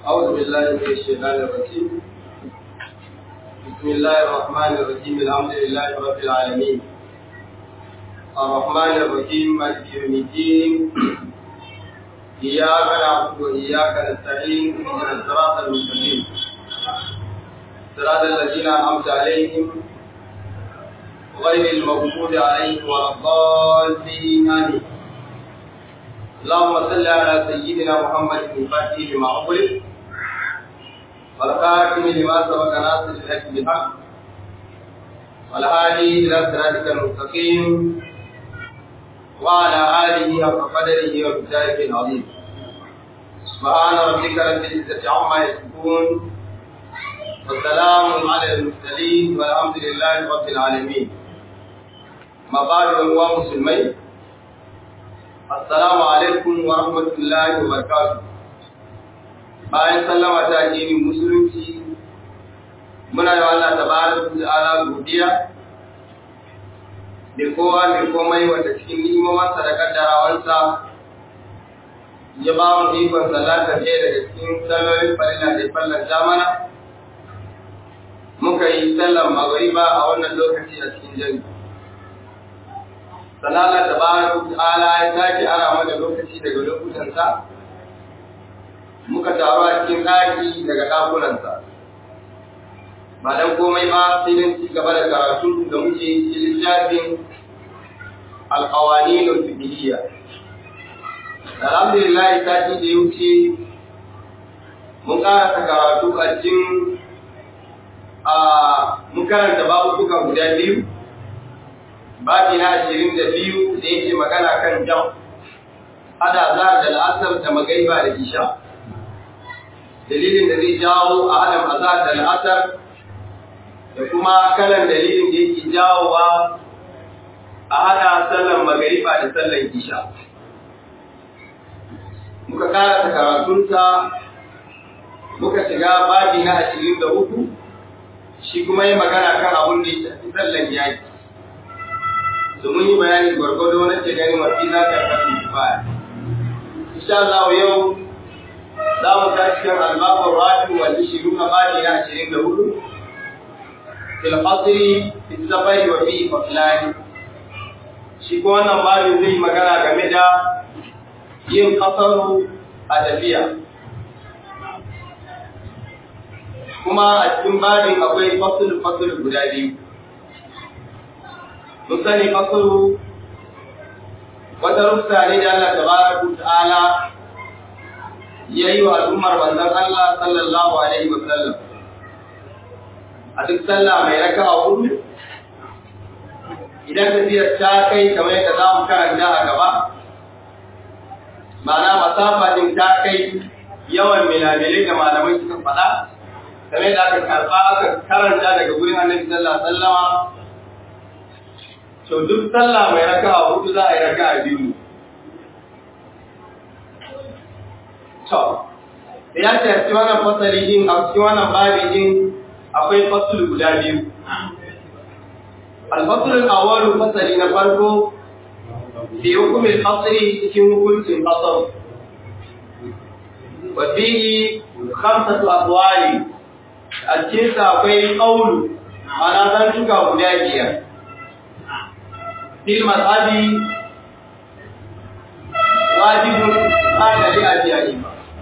أعوذ بالله من الشيطان الرجيم بسم الله الرحمن الرحيم الحمد لله رب العالمين الرحمن الرحيم مالك يوم الدين إياك نعبد وإياك نستعين اهدنا الصراط المستقيم صراط الذين أنعمت عليهم غير المغضوب عليهم ولا الضالين آمين اللهم صل على سيدنا محمد الفاتح لما أغلق والخاتم لما سبق ناصر الحق بالحق والهادي إلى صراطك المستقيم وعلى آله حق قدره ومقداره العظيم سبحان ربك رب العزة عما يصفون وسلام على المرسلين والحمد لله رب العالمين ما بعد أيها مسلمين Assalamu alaikum wa rahmatullahi wa barakatuh. Bayan sallama ta addinin musulunci, muna yi Allah tabaraka wa ta'ala godiya da kowa mai komai wanda cikin ni'imomansa da kaddarawansa ya ba mu ikon salata ɗaya daga cikin sallolin farilla da fallan zamana. Muka yi sallan magariba a wannan lokaci a cikin jami'a. sanala da baraka ta'ala ya sake ara mana lokaci daga lokutansa muka taru a cikin ɗaki daga ɗakunansa ba dan komai ba sai dan ci gaba da karatu da muke cikin littafin alƙawani da fiqhiyya alhamdulillah sati da ya wuce mun karanta karatu a cikin a mun karanta babuka guda biyu babi na ashirin da biyu da yake magana kan jam hada za da la'asar da magaiba da isha dalilin da zai jawo a hadan azar da la'asar da kuma kalan dalilin da yake jawowa a hada sallan magariba da sallan isha muka karata karatunsa muka shiga babi na ashirin da uku shi kuma yi magana kan abin da ya shafi sallan yaki da mun yi bayani gwargwado na ce gani mafi za ta kasu baya. Insha Allah yau za mu tashi kan albabun rafi wanda shi nuna bani na ashirin da hudu. Fil fasiri, fil safari wa fi faslani. Shi ko wannan babin zai magana game da yin kasaru a tafiya. Kuma a cikin babin akwai fasul fasul guda biyu. mun sani fasaru wata rufta ne da Allah tabaraka ta'ala ya yi wa al'ummar manzon Allah sallallahu alaihi wa sallam a duk sallah mai raka'a hudu idan tafiyar ta kai kamar yadda za mu karanta a gaba ma'ana masafa din ta kai yawan milamilai da malamai suka faɗa kamar da aka karɓa aka karanta daga gurin annabi sallallahu alaihi wa sallama to duk sallah mai raka'a hudu za a yi raka'a biyu ne. To, da ya ce a cikin wannan fasali din a cikin wannan babi din akwai fasul guda biyu. Alfasulun awalu fasali na farko fi hukumin fasali cikin hukuncin fasal. Wa fihi khamsatu aqwali a cikin sa akwai qawlu ana zan tuka guda biyar. في المذهب واجب هذا لأجيائهم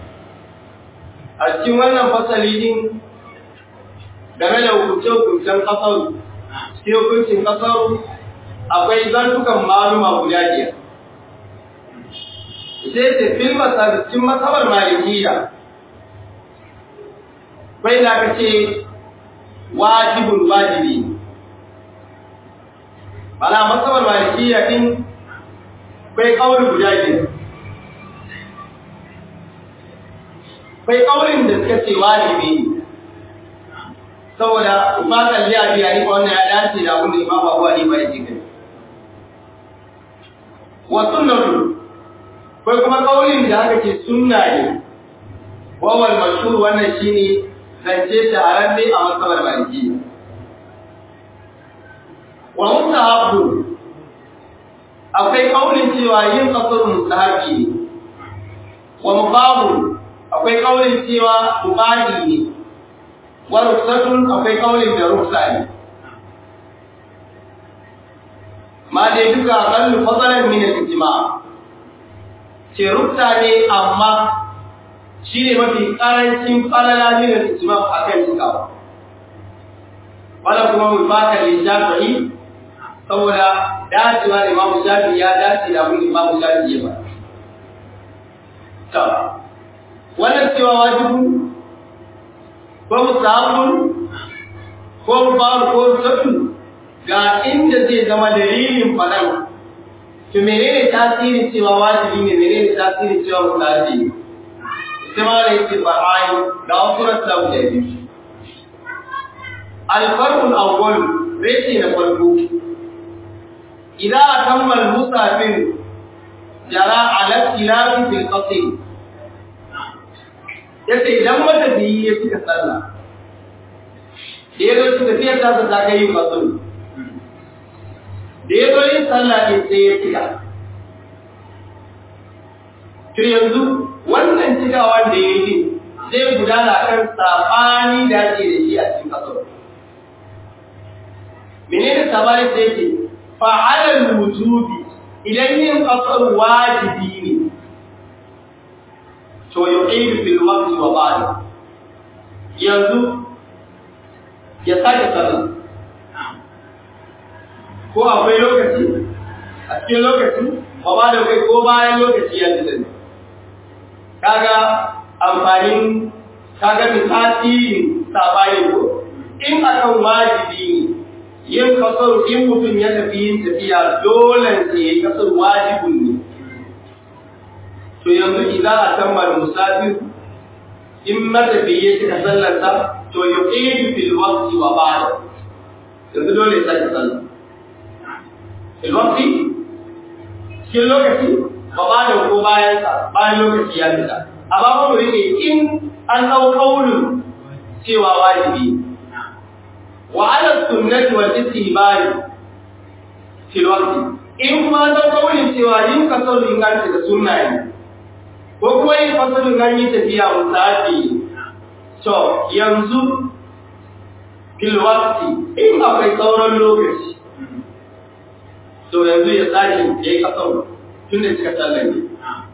a cikin wannan fasali din game da hukunce-hukuncen kasaru cikin hukuncin kasaru akwai zantukan maluma guda biyar sai ce fil cikin masabar malikiya bai da ka ce wajibun wajibi ne Bala masabar malikiya din bai kauli guda biyu. Bai kaulin da suka ce wajibi ne. Saboda ba kalli a biya ni wannan ya dace da abin da Imam Abu Hanifa yake kai. Wa sunnatu bai kuma kaulin da aka ce sunna ne. Wawal mashhur wannan shine zance shahararre a masabar malikiya. wa mustahabbu akwai kaulin cewa yin kasar mustahabi ne wa mubahu akwai kaulin cewa mubahi ne wa ruksatun akwai kaulin da ruksa ne ma dai duka kallu fadalan min al-ijma ce ruksa ne amma shi ne mafi karancin falala min al-ijma akan cikawa wala kuma mubaka li shafi'i saboda dacewa da Imam Shafi'i ya dace da abin Imam Shafi'i ya ba ta wannan cewa wajibu ko musabun ko mubarak ko sabun ga inda zai zama dalilin faɗan to menene tasirin cewa wajibi ne menene tasirin cewa musabi ne sai ma da yake fa'ai da wasu da guda biyu alfarqul awwal rashi na farko idan atamma al-musafir jara ala tilafi fil qasr yace idan matafiyi ya cika sallah da ya zo tafiyar ta ta kai yin qasr da ya zo yin sallah ne sai ya cika. To yanzu wannan cikawan da ya yi zai gudana kan saɓani da ake da shi a cikin ƙasar. Menene sabani sai ce, fa'alar wujubi idan yin ƙasar wajibi ne, to ya ƙairu fil waqti wa ba'da. Yanzu ya sake sallah. ko akwai lokaci a cikin lokaci ba ba da kai ko bayan lokaci ya fita ne kaga amfanin kaga mi tasirin sabani ko in akan wajibi ne yin kasar in mutum ya tafi yin tafiya dole sai ya kasar wajibin ne to yanzu idan a kammala musafir in matafi ya cika sallarsa to yuqidu fil waqti wa ba'da yanzu dole ya sake sallar ilwafi cikin lokaci ba ba da ko bayan sa bayan lokaci ya fita amma ba mu rike in an dau kaulin cewa wajibi wa ala sunnati wal istihbab fil waqti in kuma an dau kaulin cewa yin kasar inganci da sunna ne ko kuma yin fasalin nan yi tafiya musafi to yanzu fil waqti in akwai sauran lokaci to yanzu ya tsari ya yi kasar tun da cika sallar ne.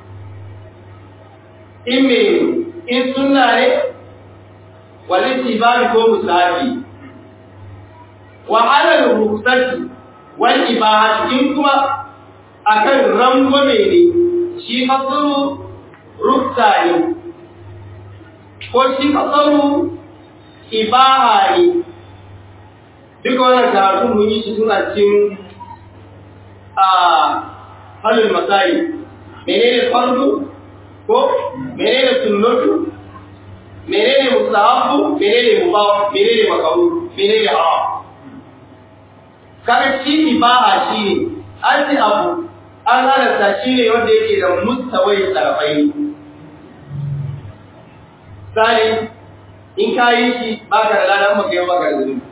In me in suna ne, wani tibari ko musafi, wahalar rukusaki wani ibahati in kuma a kan rangwame ne, shi kasaru ruksa ne, ko shi kasaru ibaha ne, duka wannan karatu mun yi shi suna cikin a halin masai menene fardu ko menene sunnatu menene mustahabu menene mubah menene makaru menene haram kaga shi ibaha shi ne an ci abu an halatta shi ne wanda yake da mustawai tsarafai sani in ka yi shi baka da ladan maka yau baka da zunubi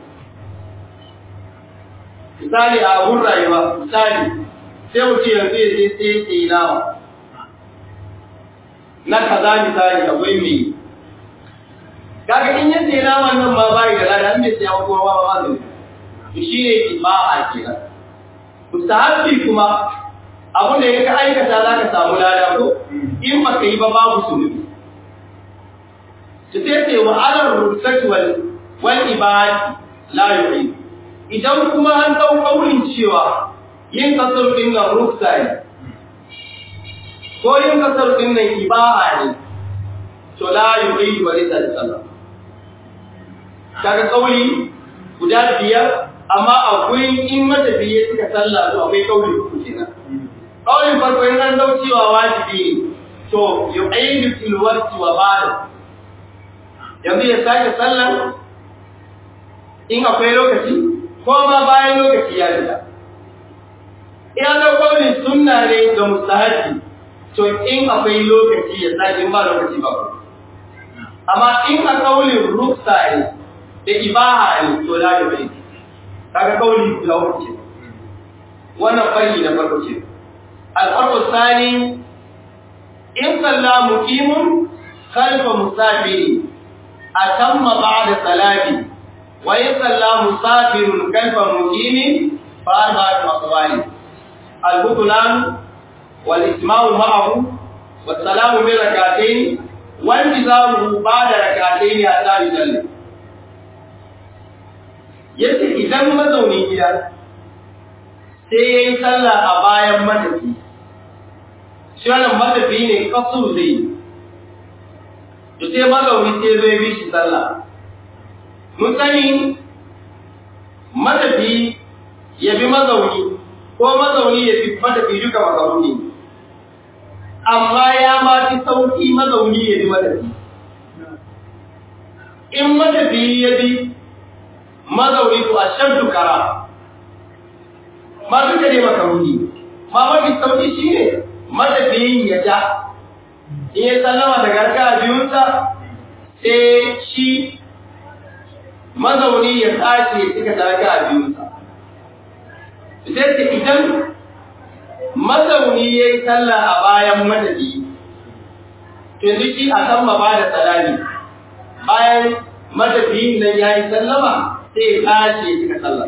misali a abun rayuwa misali sai mutum yanzu ya je sai ya yi nama na kaza misali akwai mai kaga in ya sai naman nan ma bai da lada in bai sai kuma ba ba zai to shi ne ibaha kenan mustahabbi kuma abun da ya aikata za ka samu lada ko in ba ka yi ba babu sunubi to sai sai wa alar ruksati wal wal ibadi la yu'id idan kuma an ɗau ƙaurin cewa yin kasar ɗin nan rufsa ne, ko yin kasar ɗin nan ibaha ne, to la yi bai ba zai tsari sallah. Kaga ƙauli guda biyar, amma akwai in matafiye suka sallah to akwai ƙauli uku kenan. Ƙaulin farko in an ɗau cewa wajibi ne, to yi ainihin filwarci wa bada. Yanzu ya sake sallah in akwai lokaci, ko ma bayan lokaci ya fita. Ina da kawai sunna ne ga mustahabi to in akwai lokaci ya sake ba lokaci ba. Amma in a kaulin ruksa ne da ibaha ne to la ya bai. Kaga kauli guda uku ce. Wannan farki na farko ce. Al-farqu sani in salla muqimun khalfa musafiri atamma ba'da salati wa in salla musafirun khalfa muqimi fa arba'atu aqwali al-butlan wal isma'u ma'ahu wa salamu bi rak'atayn wa intizaru ba'da rak'atayn hatta yusalli yace idan mazaunin gida sai yayi sallah a bayan matafi shi wannan matafi ne kasur zai to sai mazauni sai zai bi shi sallah mun sani matafi ya bi mazauni ko mazauni ya bi matafi duka mazauni amma ya ma fi sauki mazauni ya bi matafi in matafi ya bi mazauni to a shan dukara ma duka ne makaruni ma mafi sauki shi ne matafiyin ya ja in ya sallama daga raka biyunsa sai shi mazauni ya tashi ya cika da raka biyunsa sai ta idan mazauni ya yi sallah a bayan matafi yanzu shi a san ba da salami bayan matafiyin nan ya yi sallama sai ya tashi ya cika sallah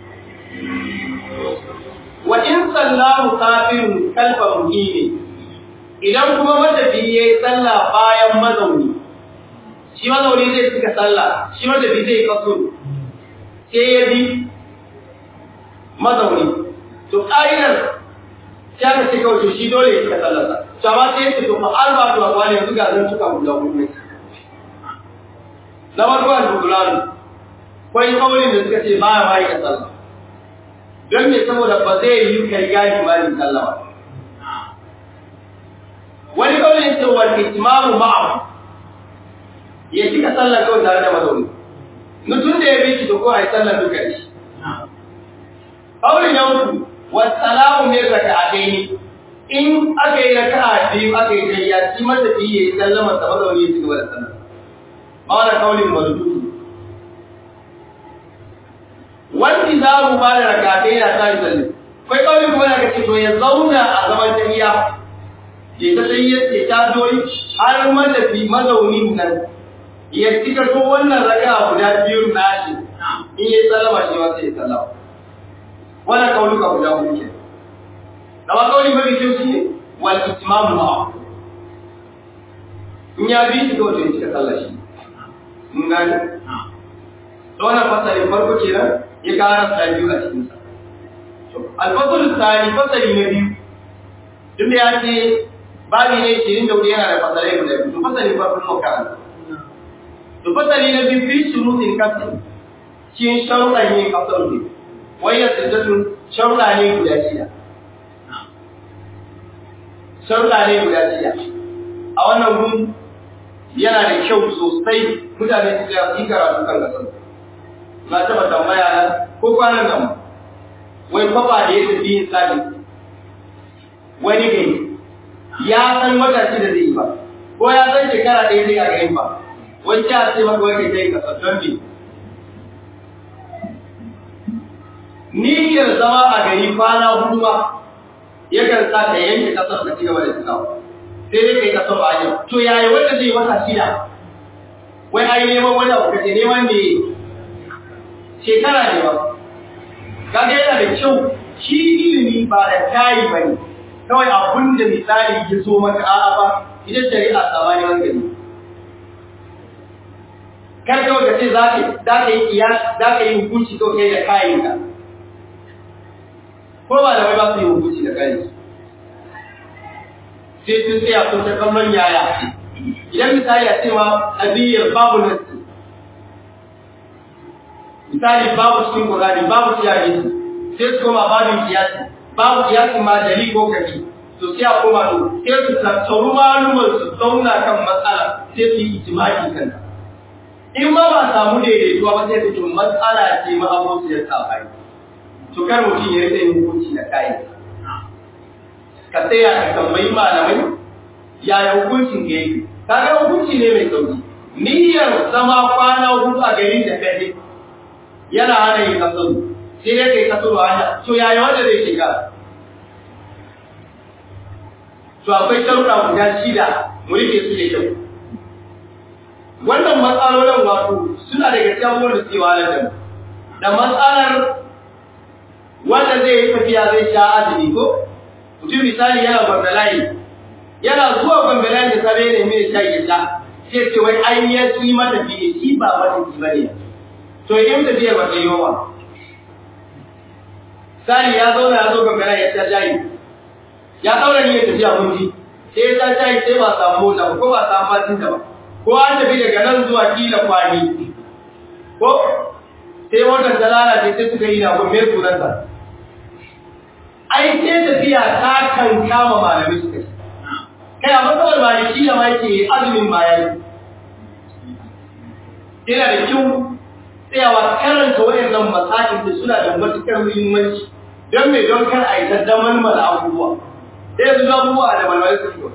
wa in sallahu kafirun kalfa muhimi idan kuma matafi ya yi sallah bayan mazauni shi mazauni zai cika sallah shi matafi zai kaso sai ya bi mazauni to ƙa'idar ya ka cika wato shi dole ya cika sallarsa to amma sai ya ce to fa alba to a kwani yanzu ga zan cika guda hudu na farko al-bukulanu kwai kaulin da suka ce ba ya bayi da sallah don me saboda ba zai yi kai gani malin sallah ba wani kaulin ce wal itmamu ma'a ya cika sallah kawai tare da mazauni mutum da ya bi shi to ko ai sallah duka shi kaulin ya uku was salamu min raka'atayn in aka yi raka'a biyu aka yi tayya shi mata fi yi sallama sa mazauni ya cigaba da sallah ba wani kaulin mazudu wani za mu ba da rakatai yana sa yi zalle kai kawai kuma daga ce to ya zauna a zaman tahiya ya ta sai ya ce ta doyi har matafi mazaunin nan ya cika to wannan raka guda biyu nashi in ya sallama shi ma sai ya sallama wannan kauluka guda hudu ke da ma kauli mafi kyau shi ne wal itmamu ma'a in ya bi shi kawai to ya cika sallah shi mun gane wannan fasalin farko kenan ya kara sa biyu a cikinsa. Alfasul tsari fasali na biyu, duk da ya ce babi ne shirin da wuri yana da fasalai guda biyu, to fasali farkon makaranta. To fasali na biyu fi shurutin kasar, cikin sharuɗan yin kasar ne, wayar sirdatun sharuɗa ne guda shida. Sharuɗa ne guda shida. A wannan gun yana da kyau sosai mutane su yi karatu kan kasar. na taba tambaya na ko kwanan nan wai kwafa da ya tafi yin sabi wani gari ya san wata shi da zai yi ba ko ya san shekara ɗaya zai a garin ba wani ya ce maka wani kai ka don me niyyar zama a gari kwana hudu ma yakan sa ka yanke kasar ka cigaba da tunawa sai dai kai kasar ba yau to yaya wanda zai wata shida wai ai neman wani abu kace neman me shekara ne ba kaga yana da kyau shi ilimi ba da tayi ba ne kawai abun da misali ya zo maka a'a ba ita shari'a tsamani hankali kar kawai ka ce za ka yi kiyas za ka yi hukunci kawai kai da kayanka ko ba da wai ba su yi hukunci da kayan sai sun tsaya sun ta kallon yaya idan misali a cewa abiyar babu nasi misali babu cikin Qur'ani babu cikin hadisi sai su koma babin kiyasi babu kiyasi ma dali ko kabi to sai a koma to sai su tattauru malumar su zauna kan matsala sai su yi ijma'i kan in ma ba samu daidaituwa ba sai su matsala ce ma abu su ya sabani to kar mutum ya rike hukunci da kai ka tsaya ka tambayi malamai yaya hukuncin ga yake kaga hukunci ne mai sauki niyyar zama kwana hudu a garin da kai yana hana yin kasaru sai dai kai kasaru hanya to yaya wanda zai shiga to akwai sharuɗa guda shida mu rike su da kyau wannan matsalolin wato suna daga cikin abubuwan da suke wahalar da mu da matsalar wanda zai yi tafiya zai sha azumi ko mutum misali yana bangalayi yana zuwa bangalayi da safe ne mai sha ya sha sai ce wai an ya ci mata fiye shi ba mata ci bane to in tafiya ba ta yi wa Sani ya zauna ya zo bangalayi ya sha jayi ya daura niyyar tafiya mun ji sai ya sha jayi sai ba samu mota ko ba samu fatin ba ko an tafi daga nan zuwa kila kwani ko sai wannan ta lalace sai suka yi na gombe sunansa ai sai tafiya ta kan kama malami suka yi kai a matsalar maliki da ma yake azumin bayan yana da kyau tsayawa karanta waɗannan masakin da suna da matuƙar muhimmanci don mai don kar a yi ta daman mala abubuwa sai yanzu abubuwa da malmai su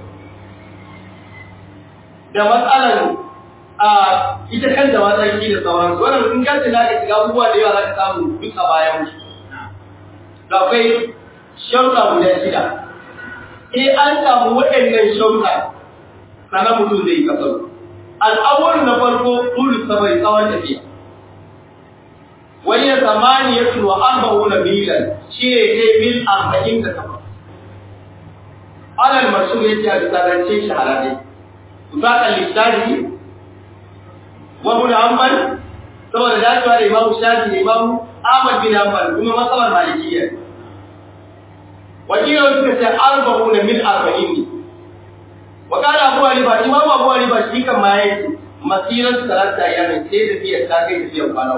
da matsalar a ita kanta matsarki da sauransu wannan in ganta na ka shiga abubuwa da yawa za ka samu duk a bayan su da akwai sharuɗa guda shida eh an samu waɗannan sharuɗa sannan mutum zai yi kasar al'awar na farko tulu sabai tsawon tafiya wani ya zamani ya tuwa arba'u na milan shi ne kai mil arba'in da takwas alal masu ya ce a bisa rance shahararre Tufaka littafi wa ibn Hanbal saboda dacewa da Imam Shafi da Imam Ahmad bin Hanbal kuma masabar Malikiyya wakilin suka ce arba'una min arba'in ne wa kana Abu Hanifa Imam Abu Hanifa shi kan ma yake masiran salata ya mai sai da fiye ta kai fiye kwana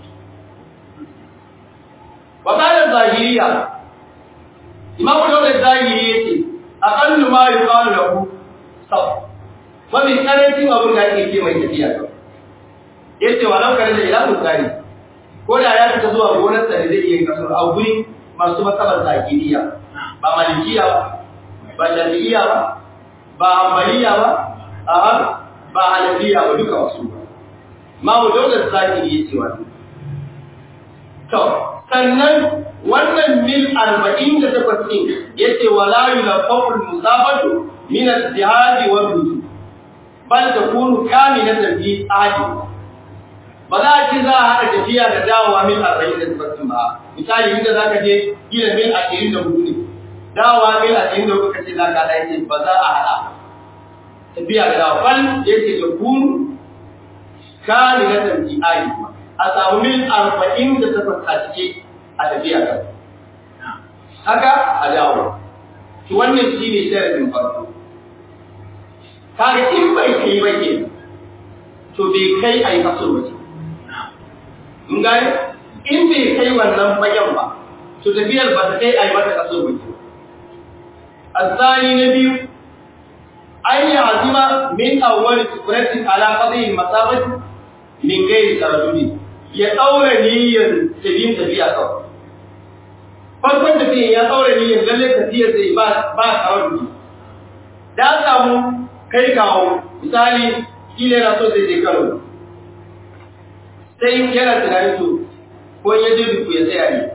wa kana Zahiriya Imam Dawud Zahiri yake aqallu ma yuqalu lahu sab mafi karancin abin da ake ce mai tafiya ya ce wa laukar da ila musari ko da ya fita zuwa gonarsa da zai iya kasar a guri masu matsalar zakiriya ba malikiya ba ba shafi'iya ba ba ambaliya ba aha ba hanafiya ba duka wasu ba ma mu daular zakiri ya ce wani to sannan wannan mil arba'in da takwas ɗin ya ce wa la yulafaqul musabatu min al-jihadi wa rusul bal takunu kamilatan fi ahadi ba za a ci za a haɗa tafiya da dawowa mil arba'in da tabbatin ba misali inda za ka je gina mil ashirin da hudu ne dawowa mil ashirin da hudu ka ce za ka haɗa yace ba za a haɗa tafiya da dawowa bal yace takunu kamilatan fi ahadi a samu mil arba'in da takwas a cike a tafiya da haka a dawo wannan shi ne sharadin farko kaga in bai kai ba ke to bai kai a yi kaso ba in gane in bai kai wannan bayan ba to tafiyar ba ta kai a yi mata kaso ba ke asali na biyu an yi azima min awwal sukuratin ala qadhi masabati min gairi taradudi ya daura niyyar tafiyin tafiya kawai farkon tafiyan ya daura niyyar lalle tafiyar zai ba ba taradudi da samu kai kawo misali kila yana so zai je karo sai yana tunanin to ko ya je duku ya tsaya ne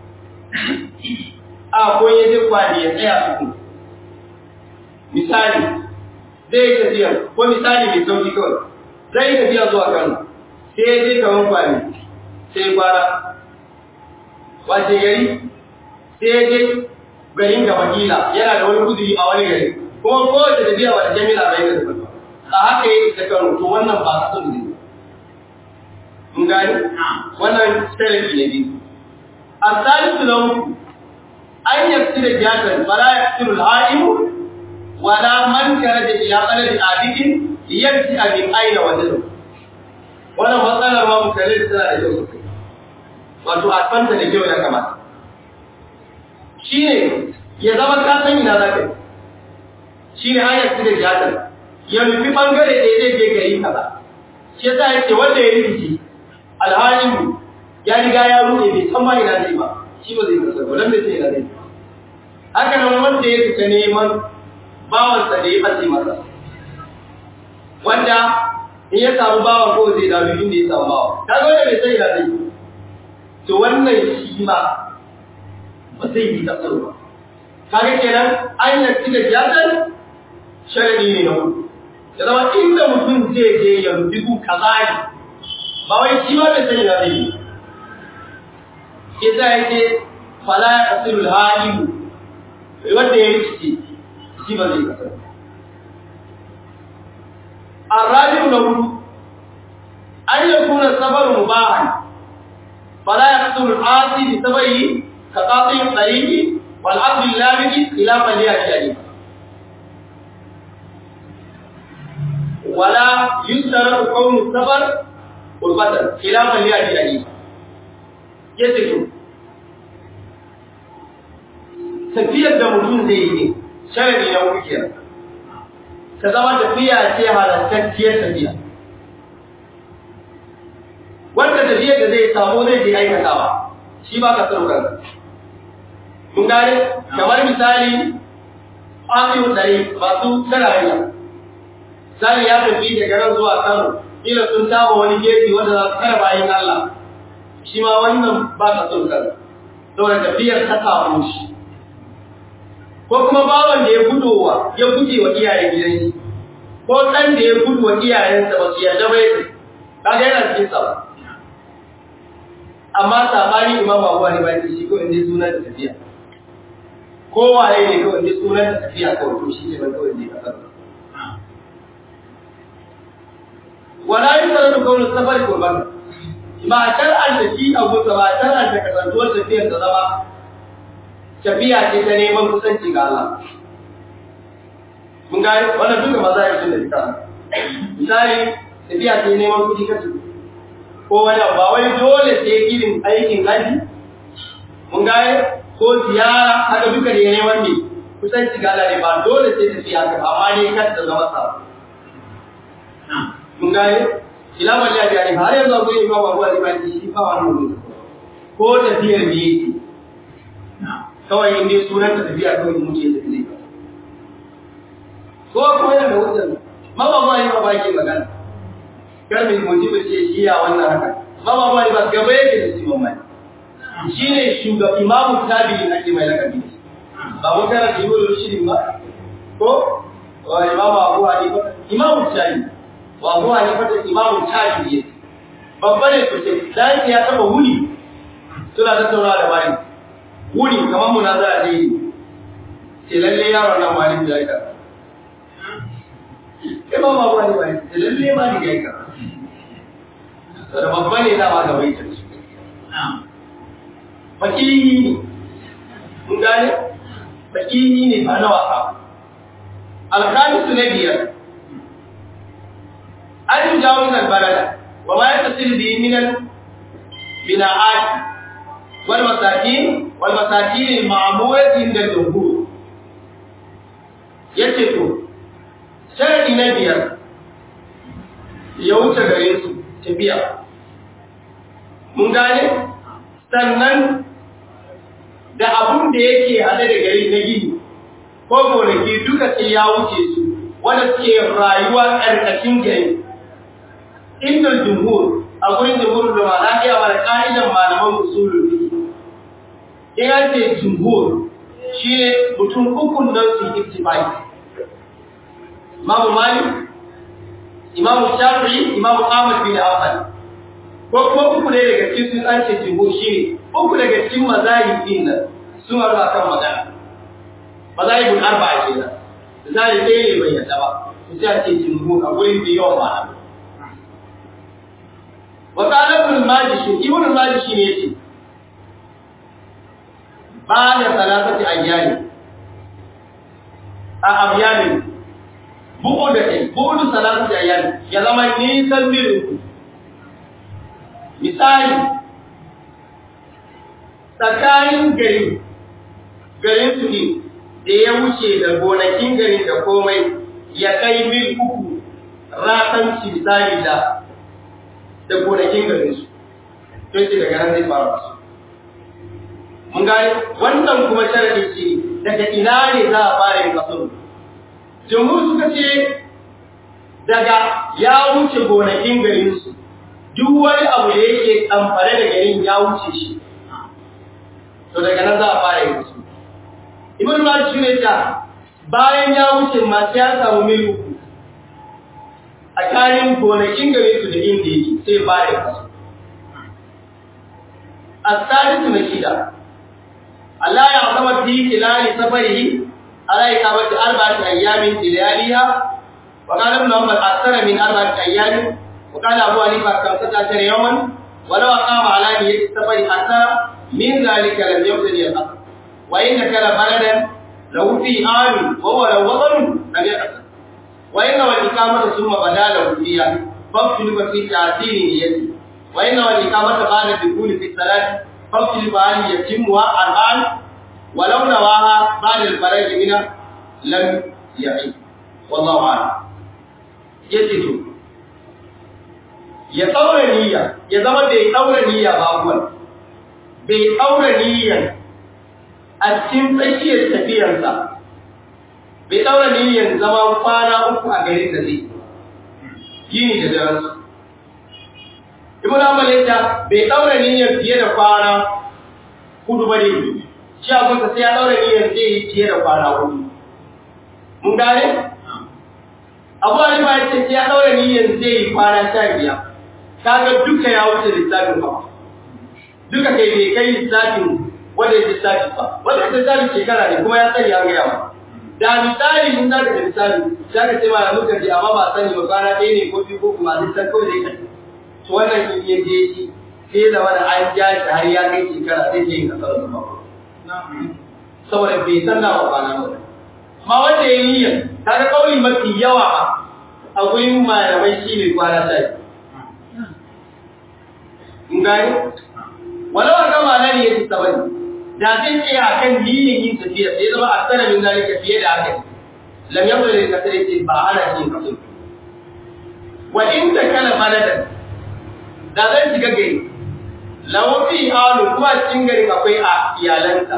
a ko ya je kwani ya tsaya duku misali zai yi tafiya ko misali mai sauki kawai zai yi tafiya zuwa kano sai ya je kaman kwani sai kwara wace gari sai ya je garin gaba kila yana da wani kuduri a wani gari kuma kowace tafiya wata jami'a bai da tafiya a haka yi ta karo to wannan ba a sun ne mun gani wannan sharafi ne biyu a salisu na uku an yafi da jihar fara ya fi al'aimu wala man kare da ila tsanar abidin yanci a min aina wanda da wannan matsalar ma mutane da tana da kyau sosai wato a fanta da kyau ya kamata shi ne ya zama ka san ina za ka yi shi ne hanyar su da jihar ya nufi ɓangare ɗaya zai je gari kaza shi yasa ya ce wanda ya rikici alhalin ya riga ya ruɗe bai san ma ina zai ba shi ba zai kasa ba dan bai sai ina zai haka nan wanda ya fita neman bawansa da ya ɓace masa wanda in ya samu bawan ko zai dawo inda ya samu bawan ta ga wanda bai sai ina zai to wannan shi ma ba zai yi kasar ba kaga kenan an yi da jihar sharadi ne na hudu ya zama inda mutum zai je ya rubi gu kaza ne ba wai shi ma bai sani na zai yi yasa yake fala ya kasirul halimu wanda ya rikice shi ba zai kasar الرابع له أن يكون السفر مباحا فلا يقتل العاصي بسببه كقاطع الطريق والعقل اللامج خلافا لأجله ولا يشترط كون السفر قربة خلافا لأجله يسكت tafiyar da mutum zai yi ne sharadi na wukiyar ta zama tafiya ce halattacciyar tafiya wanda tafiyar da zai samu zai je aikatawa shi ba ka tsaro kanka mun gane kamar misali asiru dare masu tarayya misali ya tafi daga nan zuwa kano kila sun taba wani gefe wanda za su kara bayan allah shi ma wannan ba ka tsaro kanka saboda tafiyar ta samu shi ko kuma bawan da ya gudowa ya guje wa iyayen gidan shi ko ɗan da ya gudu wa iyayensa ba su yarda ba yake kaga yana cikin sa amma sabani imam Abu Hanifa ne shi ko inda sunan da tafiya ko waye ne ko inda sunan da tafiya kawai to shi ne ban kawai ne kasar wala yusarru qawlu safar qurban ba shar'an da shi abu ba shar'an da kasantuwar tafiyar da zama tafiya ce ta neman kusanci ga Allah. Mun gani wannan duka maza yi sun da ita. Misali, tafiya ce neman kuɗi kasu. Ko wani ba wai dole sai irin aikin haji. Mun gani ko ziyara haka duka ne neman ne kusanci ga Allah ne ba dole sai tafiya ka amma ne kar ta zama sa. Mun gani ila wani ya biya ne har yanzu akwai imam abu a liman shi ba wani mutum. Ko tafiyar ne yake kawai in dai sunan ta tafiya kawai mu ce tafi zai ko kuma yana da hujjar mama ma yi ba ke magana kar mai mutum ce shi ya wannan haka mama ma ba gaba yake da shi mamma shi ne shugaba imamu tabi'in ake mai lakabi ba mun kana da yiwu rushin ba ko wa imamu abu hanifa imamu tabi'in wa abu hanifa da imamu tabi'in babba ne sosai dan ya taba wuni suna tattaunawa da bayan wuri kamar munazara ne ce lalle yaron nan ma ni da aika kai ba ma wani ba ce lalle ma ni ga aika da babba ne da ma ga bai ta su fakihi ne mun gane fakihi ne ba na wasa alkhamisu na biyar an yi jawo min albalada wa ma ya tasiri bi min bina'ati والمساكين والمساكين المعمولة عند الجمهور yace to sharadi na biyar ya wuce gare su tafiya mun gane sannan da abun da yake hade da gari na gini ko gonaki duka sai ya wuce su wanda suke rayuwa ƙarƙashin gari inda jumhur a gurin jumhur da ma na iya mana ƙa'idan malaman usulul in an ce jumhur shi ne mutum ukun nan su yi ittifai imamu malik imamu shafi'i imamu ahmad bin hanbal ko kuma uku ne daga cikin sun an ce jumhur shi ne uku daga cikin mazahib din nan sun arba kan magana mazahibul arba'a kenan misali ɗaya ne bai yadda ba su sai a ce jumhur a gurin da yawan malamai wa qala ibn majid ibn majid ne yace بعد ثلاثة أيام أيام بعد بعد ثلاثة أيام يلما نيسان ميرو misali tsakanin gari garin su ne da ya wuce da gonakin gari da komai ya kai mil uku ratanci misali da da gonakin garin su don shi daga nan zai fara su mun gane wannan kuma sharadi ce daga ina ne za a fara yin kasar jumhur suka ce daga ya wuce gonakin garin su duk wani abu da yake amfare da garin ya wuce shi to daga nan za a fara yin kasar ibn malik shi ne ta bayan ya wuce masu ya samu mil uku tsakanin gonakin gare su da inda yake sai ba da kaso الثالث نشيدا Allah ya zama fi kilali safarihi ala iqamati arba'ati ayyamin ilayaliha wa qala ibn Umar akthara min arba'ati ayyamin wa qala Abu Hanifa kamsata ashara yawman wa law aqama ala niyyati safari hatta min dhalika lam yabtadi al-asr wa in kana baladan law fi amin wa huwa law watan lam yaqsar wa inna wal iqamata thumma badala fiha faqtul fi ta'tini niyyati wa inna wal iqamata ba'da dukhuli fi salati فاغسل فهل يتمها الآن ولو نواها بعد الفرج منها لم يعيد والله أعلم يجد ya ɗaura niyya ya zama bai ɗaura niyya ba kuwa bai ɗaura niyya a cikin tsakiyar tafiyarsa bai ɗaura niyyar zama kwana uku a garin da zai yini da daren Ibn Amal ya bai daura niyyar fiye da kwana hudu ba ne. Shi abin ka sai ya daura niyyar zai yi fiye da kwana hudu. Mun gane? Abu Hanifa ya ce sai ya daura niyyar zai yi kwana sha biyar. Kaga duka ya wuce lissafin ba. Duka kai bai kai lissafin wanda ya lissafi ba. Wanda ya lissafi shekara ne kuma ya sani an gaya ba. Da misali in za ka da misali, za ka ce ma muka ji amma ba sani ba kwana ɗaya ne ko biyu ko kuma lissan kawai zai kasance. to wannan in ya je shi sai da wani an ja shi har ya kai shekara sai ke yin kasar da mako saboda bai san na ba kwana ba amma wanda ya yi ta ga kauli mafi yawa a gurin malamai shi ne kwana sai in gani walau a gama nan ya ci sabani da zai ce a kan niyyar yin tafiya sai zama a tsara min zalika fiye da haka lam yabda da kasar ce ba ana shi kasar wa inda kana baladan da zan shiga gari lawafi halu kuma cikin garin akwai a iyalansa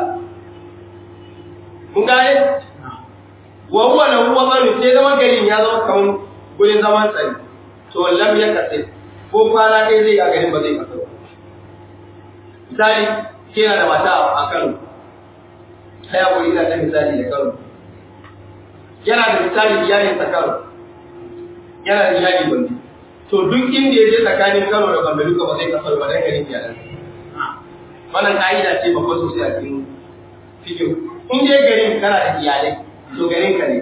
mun gane wa huwa lahu wadaru sai zama garin ya zama kawun gurin zaman tsari to lam ya kace ko kwana dai zai a garin ba zai kaso misali kina da mata a Kano sai a guri da misali da Kano yana da misali iyalin sa Kano yana da iyali bandi to duk inda ya je tsakanin Kano da Gombe duka ba zai kasar ba dan garin iyalan wannan ka'ida ce babba sosai a cikin fikiyo in je garin kana da iyalai to garin ka ne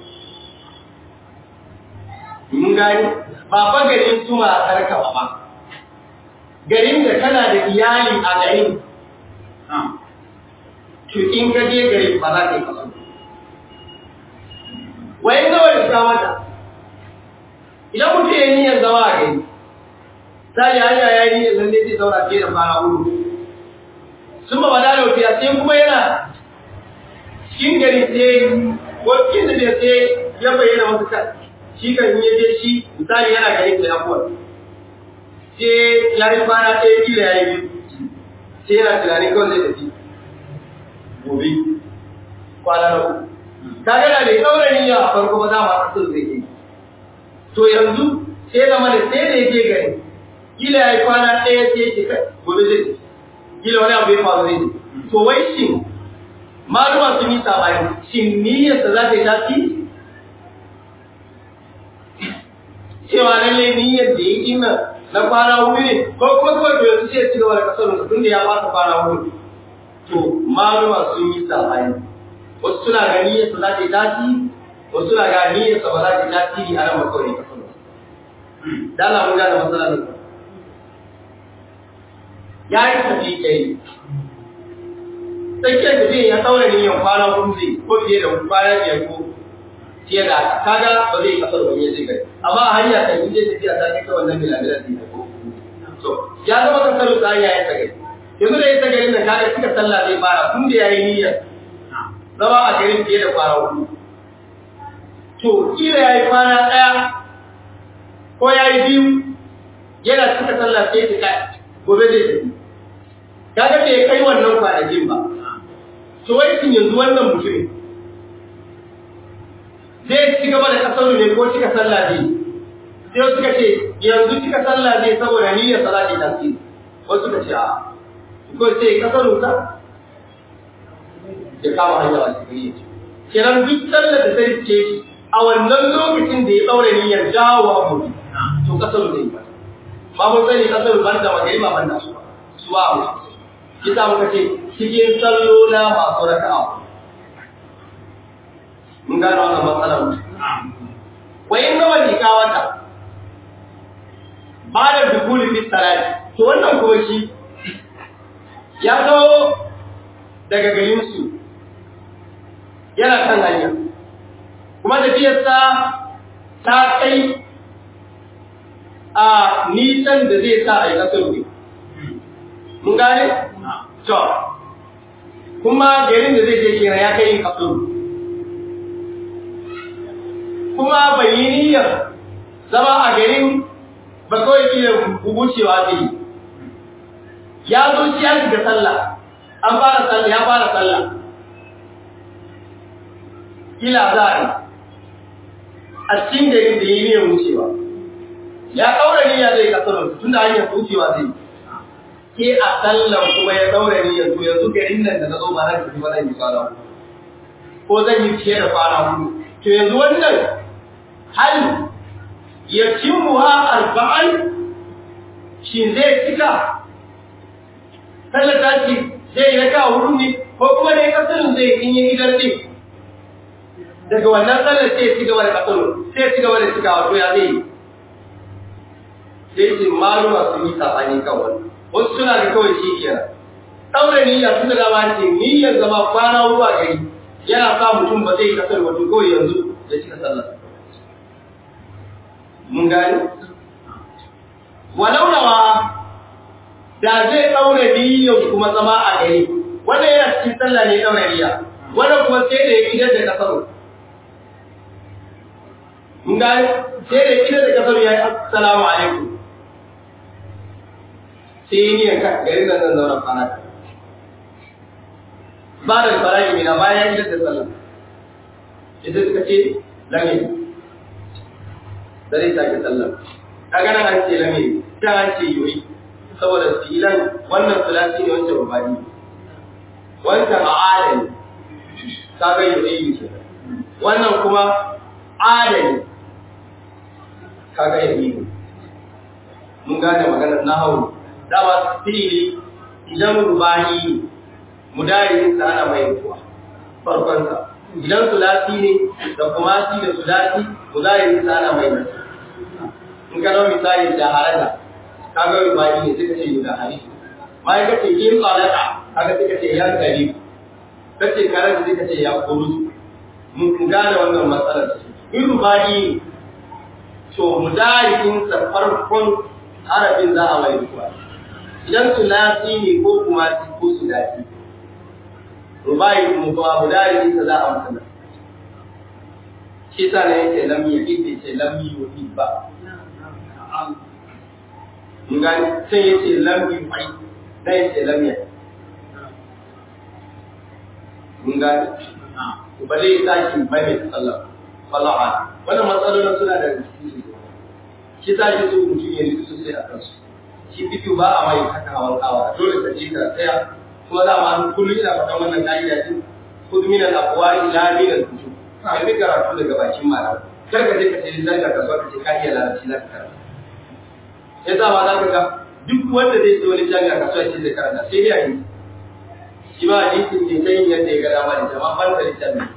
mun gani ba fa garin su ma karka ba garin da kana da iyali a garin to in ka je garin ba za ka yi kasar wai nawa da ta mata idan mutum ya niyyar zama a gari sai hanya ya yi niyyar lalle zai zauna fiye da kwana hudu sun ba bada da wufiya sai kuma yana cikin gari sai ko cikin da sai ya bayyana masa kan shi kan yi je shi misali yana gari da ya kuwa sai ya yi kwana ɗaya kila ya yi biyu sai yana tunanin kawai zai tafi gobe kwana na uku kaga da bai ɗaura niyya a farko ba za mu haka sun zai yi to yanzu sai zama da sai da yake gani kila ya yi kwana ɗaya sai yake kai gobe zai kila wani abu ya faru zai to wai shin maluma sun yi sabani shin niyyarsa za ta yi tasiri cewa lallai niyyar da ya ina na kwana hudu ne ko kuma kawai da yanzu sai ya ci gaba da kasar tun da ya fasa kwana hudu to maluma sun yi sabani wasu suna ga niyyarsa za ta yi tasiri wasu na ga niyyarsa ba za ta tasiri a nan makawai ka sanu da Allah mun gane matsala ne ya yi tafi kai tsakiyar tafiya ya saura niyyar kwana hudu zai ko fiye da kwana biyar ko fiye da haka kaga ba zai kasar wani ya zai gari amma a hanya ta yi zai tafiya ta kai wannan milamilan zai ko so ya zama kasar ta hanya ya tagari yanzu da ya tagari nan kaga cika sallah zai fara tun da ya yi niyyar zama a garin fiye da kwana hudu to kila ya yi kwana ɗaya ko ya yi biyu yana cika sallah sai ya kai gobe zai tafi kaga bai kai wannan kwanakin ba to wai kin yanzu wannan mutumin zai ci gaba da kasar ne ko cika sallah ne sai suka ce yanzu cika sallah ne saboda niyyar sallah ne tasiri wasu suka ce a ko sai kasar sa ya kama hanya a cikin kenan duk sallar da zai ce a wannan lokacin da ya daure niyyar dawo abu to kasar zai ba ba mun sani kasar ban da magari ba ban da su su ba mu kisa muka ce cikin sallola masu raka'a mun gano wannan matsalar wa in gama liƙa wata ba da dukuli fi salati to wannan kuma shi ya zo daga garinsu yana kan hanya kuma tafiyarsa ta kai a nisan da zai sa a yi kasar ne mun gane? to kuma garin da zai je kenan ya kai yin kasar kuma bai yi niyyar zama a garin ba kawai iya wucewa zai yi ya zo shi ya shiga sallah an fara sallah ya fara sallah kila za a yi a cikin garin da ya yi niyyar wucewa ya ɗaura niyya zai kasar tun da hanyar wucewa zai ke a sallan kuma ya ɗaura niyyar to yanzu garin nan da na zo ba na tafi ba zan yi kwana ko zan yi fiye da kwana hudu to yanzu wannan hal ya cimuha arba'an shi zai cika sallar tashi zai yi raka hudu ne ko kuma ne kasarin zai in yi idan din daga wannan sallar sai ya ci gaba da kasarin sai ya ci gaba da cika wato ya zai yi sai ce maluma sun yi sabani kan wani wasu suna da kawai shi kenan ɗaure niyya sun da dama ce niyyar zama kwana ruwa gari yana sa mutum ba zai kasar wato kawai yanzu ya cika sallar mun gani walau nawa da zai ɗaure niyyar kuma zama a gari wannan yana cikin sallah ne ɗaure niyya wannan kuma sai da ya idar da kasar mun gani sai da idar da kasar ya yi assalamu alaikum sai yi niyyar ka gari da zan zauna kwana ka ba da faraji mina bayan idar da sallah ita suka ce lamin da zai sake sallah kaga nan an ce lamin ta an ce yoyi saboda filan wannan sulasi ne wancan rubani wancan adali kaga yoyi ce wannan kuma adali kaga yoyi mun gane maganar nahawu dama fi'ili idan rubani mudari sa ana mai kuwa farkon sa idan sulasi ne da kuma shi da sulasi mudari sa ana mai nasa in ka zama misali da haraja kaga rubani ne suka ce da hari mai ka ce in tsalaka kaga suka ce ya gari ka ce karanta suka ce ya kuru mun gane wannan matsalar in rubani to mudarikin sa farkon harafin za a mai kuwa idan sulasi ne ko kuma ko sulasi rubai mu kuma mudari sa za a masa shi sa ne yake lam yi ce lam yi ba mun gani sai yace lam yi fai dai yace lam ya mun gani ba zai saki mai mai sallah wallahi wannan matsalolin suna da rikici shi sa shi su mutum ya rikici sosai a kansu shi bidiyo ba a mai haka hawan kawa dole ka je ka tsaya kuma za ma kullum ina faɗan wannan ka'ida din kudu minan aqwali la minan kutub ka bi karatu daga bakin malam kar ka je ka ce zan ka kasuwa ka ce ka iya larabci za ka karanta ya sa ma za ka ga duk wanda zai ce wani jami'a kasuwa ce zai karanta sai dai a yi shi ma hadisin ne ta yin yadda ya ga dama da jama'a ban da littafi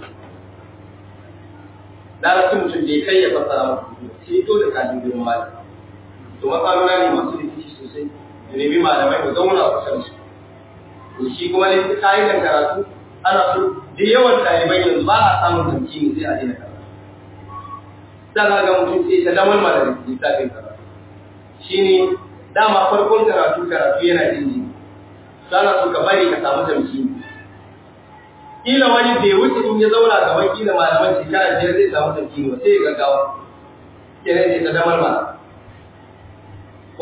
larabci mutum da ya kai ya fassara maka sai to da kajin girin malam to matsaloli ne masu rikici sosai da nemi malamai ku zauna a kusa da su to shi kuma ne ka'idan karatu ana so da yawan ɗalibai yanzu ba a samun tamkini sai a daina karatu za ka ga mutum sai ta damar ma da littafin karatu shine dama farkon karatu karatu yana jin jini sana so ka bari ka samu tamkini kila wani bai wuce in ya zauna gaban kila malaman shekara biyar zai samu tamkini ba sai ya gaggawa kenan sai ta damar ma ko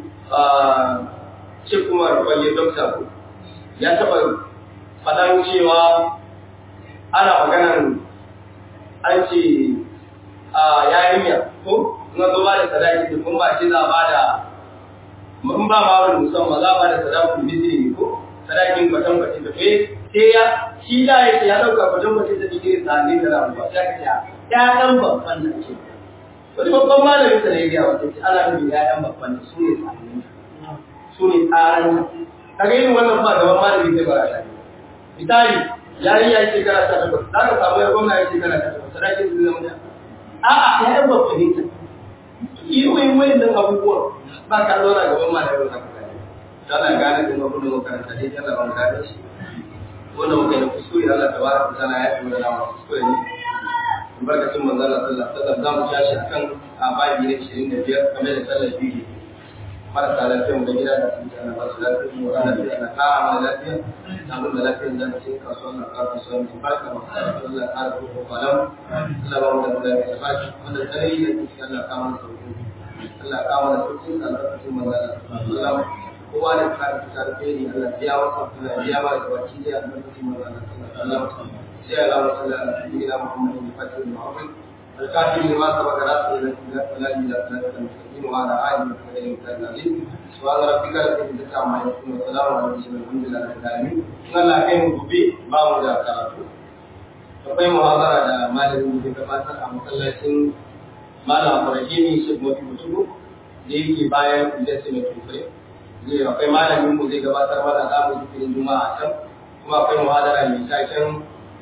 shi kuma rubayyar dokta ko ya taɓa faɗan cewa ana maganan an ce a yarinya ko na zo ba da sadaki da kuma ba ce za a ba da in ba ma wani musamman za a ba da sadakin misiri ne ko sadakin kwatan kwatan da kai sai ya shi da ya ya ɗauka kwatan kwatan da digiri sa ne da ramuwa sai ka ce ƴaƴan babban nan ce wani babban malamin sa ne ya gaya wata ce ana nufin ƴaƴan babban nan su ne tsarin su ne tsarin kaga yin wannan ba gaban malamin zai bara ta misali yarinya ya shekara ta takwas za ka samu ya gwamna ya shekara ta takwas sadakin zai zama da a'a ƴaƴan babban ne ta irin wayannan abubuwan ba ka zauna gaban malamin haka tana gane din abin da makaranta dai tana ban gane shi wannan muka da kuskure Allah tabaraka ta'ala ya tura da mu kuskure ne barkatun manzon Allah sallallahu alaihi wasallam zamu tashi akan ababi na 25 kamar da sallar biyu marasa lafiya mu da gida da sun tsana ba su lafiya mu da lafiya na ka amma lafiya na mun da lafiya da ce kasuwa na ka kasuwa mu barka mu Allah ya ƙara ku kwalam Allah ba mu da lafiya ba shi wanda tare da shi Allah ka mana sauki Allah ka mana sauki albarkatun manzon Allah sallallahu alaihi wasallam kowa da kare ta alheri Allah biya masa Allah biya ba da baki da albarkacin manzon Allah sallallahu alaihi wasallam sai Allah wa sallallahu alaihi wa Muhammadin fatil mu'min الكافر لما سبق راسه الى الى الى الى المستقيم وعلى اله وصحبه وسلم سبحان ربك رب العزه عما يصفون وسلام على المرسلين الحمد لله رب العالمين ان الله kai mu gobe ba mu da karatu akwai muhazara da malamin da gabatar a masallacin malam Ibrahim Sheikh Mafi Mutubu da yake bayan Industry mai Tukure zai akwai malamin mu zai gabatar mana za mu zikirin juma'a can kuma akwai muhadara mai taken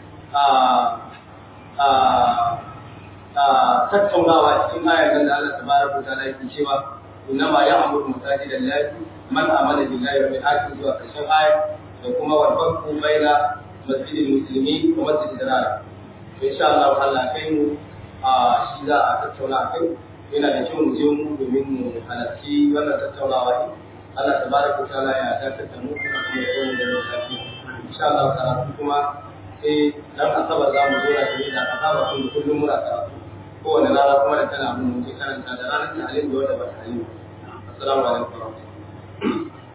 tattaunawa cikin ayar nan da Allah tabaraka wa ta'ala yake cewa innama ya'muru masajidallahi man amana billahi wa bil akhir zuwa karshen ayar da kuma wal farqu baina masjidil muslimin wa masjidil dirar to insha Allah Allah kai mu shi za a tattauna a kai yana da kyau mu je mu domin mu halarci wannan tattaunawa Allah tabaraka wa ta'ala ya dakatar da mu kuma ya kawo da lafiya insha Allah karatu kuma sai dan asabar za mu zo na tare da asaba kun kullum muna karatu kowane rana kuma da tana mun je karanta da ranar tahlil da wanda ba tahlil assalamu alaikum